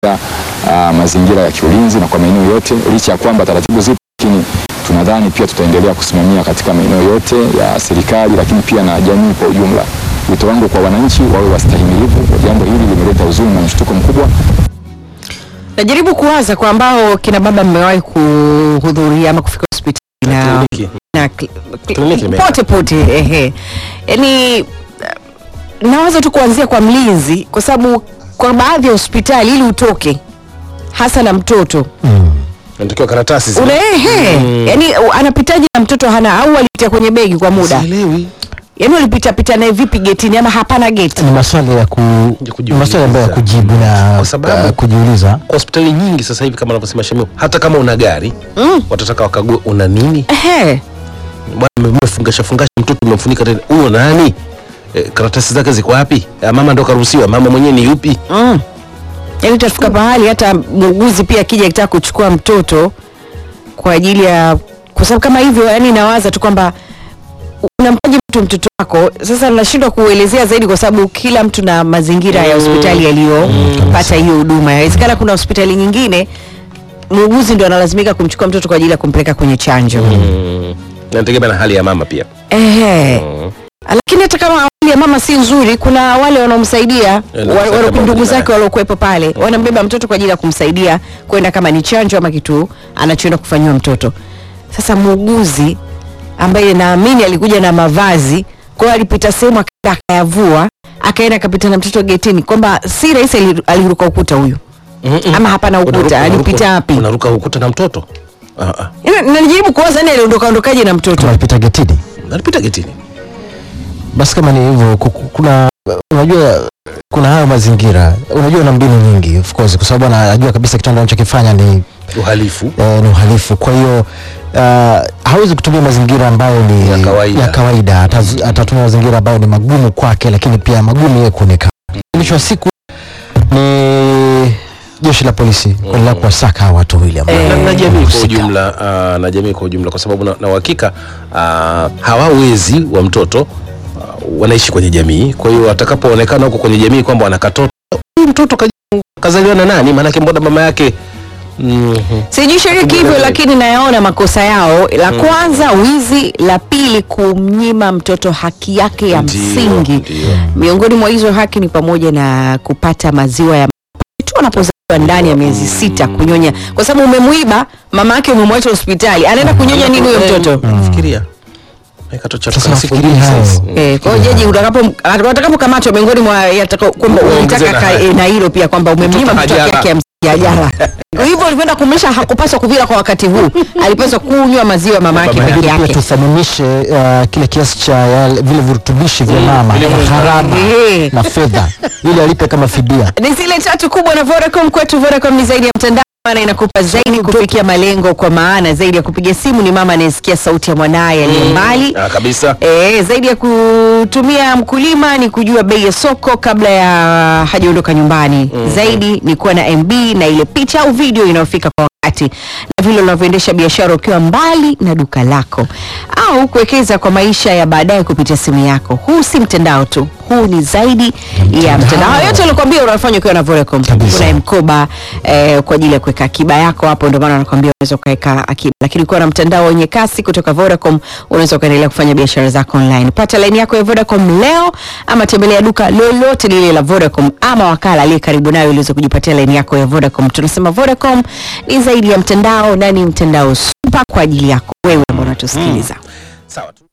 uh, mazingira ya kiulinzi na kwa maeneo yote, licha ya kwamba taratibu zipo, lakini tunadhani pia tutaendelea kusimamia katika maeneo yote ya serikali, lakini pia na jamii kwa ujumla. Wito wangu kwa wananchi wawe wastahimilivu. Jambo hili limeleta huzuni na mshtuko mkubwa. Najaribu kuwaza kwa ambao kina baba mmewahi kuhudhuria ama kufika hospitali na, Kliniki. na kli- kli- Kliniki imeenda. pote pote, ehe, yaani nawaza tu kuanzia kwa mlinzi, kwa sababu kwa baadhi ya hospitali ili utoke hasa na mtoto Natakiwa karatasi zile. una ehe, yaani anapitaje na mtoto hana au alipitia kwenye begi kwa muda, Sielewi. yaani walipita pita naye vipi getini ama hapana geti? ni maswali ya ku, kujiuliza. ni maswali ambayo ya kujibu na Kwa sababu- uh, kujiuliza Kwa hospitali nyingi sasa hivi kama anavyosema Shamim, hata kama una gari Mm. watataka wakague una nini. Ehe. Bwana umefungasha fungasha mtoto umemfunika tena. Huyo nani? E, karatasi zake ziko wapi? E, mama ndo karuhusiwa, mama mwenyewe ni yupi? Mm. Yaani utafika pahali hata muuguzi pia akija akitaka kuchukua mtoto kwa ajili ya kwa sababu kama hivyo, yani nawaza tu kwamba unampaje mtu mtoto wako. Sasa nashindwa kuelezea zaidi kwa sababu kila mtu na mazingira ya hospitali yaliyopata hiyo huduma. Yawezekana kuna hospitali nyingine muuguzi ndo analazimika kumchukua mtoto kwa ajili ya kumpeleka kwenye chanjo. Mm. Nategemea na hali ya mama pia. Ehe. Mm. lakini hata kama hali ya mama si nzuri, kuna wale wanaomsaidia Eh, wa- na wa- kama ndugu vile- zake waliokuwepo pale, wanambeba mtoto kwa ajili ya kumsaidia kwenda kama ni chanjo ama kitu anachoenda kufanyiwa mtoto. Sasa muuguzi ambaye naamini alikuja na mavazi, kwa hiyo alipita sehemu akaenda akayavua, akaenda akapita na mtoto getini, kwamba si rahisi ali- aliruka ukuta huyu Mm-mm. ama hapana ukuta, Unaruka- alipita unaruka- wapi? Unaruka ukuta na mtoto? Ah, ah. Yaani, Najaribu kuwaza yani aliondoka ondokaje na mtoto. alipita getini Alipita getini. basi kama ni hivyo ku- ku- kuna unajua kuna hayo mazingira unajua na mbinu nyingi of course kwa sababu anajua kabisa kitendo anachokifanya ni Uhalifu. eh, ni uhalifu kwa hiyo uh, hawezi kutumia mazingira ambayo ni Ya kawaida. ya kawaida. Ataz- atatumia mazingira ambayo ni magumu kwake lakini pia magumu yeye kuonekana mwisho wa siku ni jeshi la polisi kuendelea kuwasaka hawa watu wawili ambao na, na jamii kwa wamehusika. ujumla uh, na jamii kwa ujumla kwa sababu na, na uhakika uh, hawa wezi wa mtoto uh, wanaishi kwenye jamii kwa hiyo atakapoonekana huko kwenye jamii kwamba wanakatoto huyu mtoto kaji- kazaliwa na nani maanake mbona mama yake mm, sijishiriki hivyo lakini nayaona makosa yao la kwanza wizi la pili kumnyima mtoto haki yake ya Ndio, msingi ndio. miongoni mwa hizo haki ni pamoja na kupata maziwa ya tu anapozaliwa ndani ya miezi sita kunyonya kwa sababu umemwiba mama yake umemwacha hospitali anaenda kunyonya nini huyo mtoto fikiria Katoto cha Sasa siku nafikiria mbili hayo. sasa. Eh, kwa hiyo jaji utakapo watakapokamatwa miongoni mwa yataka- kwamba Uongeze unataka na ka- hayo. eh, na hilo pia kwamba umemnyima Mtoto mtoto haki hajala. yake ya msingi hajala. Kwa hivyo ulivyoenda kumlisha hakupaswa kuvila kwa wakati huu, alipaswa kunywa maziwa ya mama yake Mama peke Lakini pia yake. tuthaminishe uh, kile kiasi cha yale- vile virutubishi vya mama vile na vile- gharama Eh. na fedha ili alipe kama fidia ni zile tatu kubwa na Vodacom. Kwetu Vodacom ni zaidi ya mtandao, maana inakupa zaidi kufikia malengo, kwa maana zaidi ya kupiga simu ni mama anayesikia sauti ya mwanaye aliye mbali. Ah, kabisa E, zaidi ya kutumia mkulima ni kujua bei ya soko kabla ya hajaondoka nyumbani. Zaidi ni kuwa na MB na ile picha au video inayofika kwa wakati, na vile unavyoendesha biashara ukiwa mbali na duka lako, au kuwekeza kwa maisha ya baadaye kupitia simu yako. Huu si mtandao tu, huu ni zaidi ya mtandao. Hayo yote nilikwambia unafanya ukiwa na Vodacom. Kabisa. Kuna mkoba eh, kwa ajili ya kuweka akiba yako hapo, ndio maana nakwambia unaweza ukaweka akiba, lakini ukiwa na mtandao wenye kasi kutoka Vodacom unaweza ukaendelea kufanya biashara zako online. Pata laini yako ya Vodacom leo, ama tembelea duka lolote lile la Vodacom ama wakala aliye karibu nayo ili uweze kujipatia laini yako ya Vodacom. Tunasema Vodacom ni zaidi ya mtandao na ni mtandao super kwa ajili yako wewe ambao unatusikiliza. sawa tu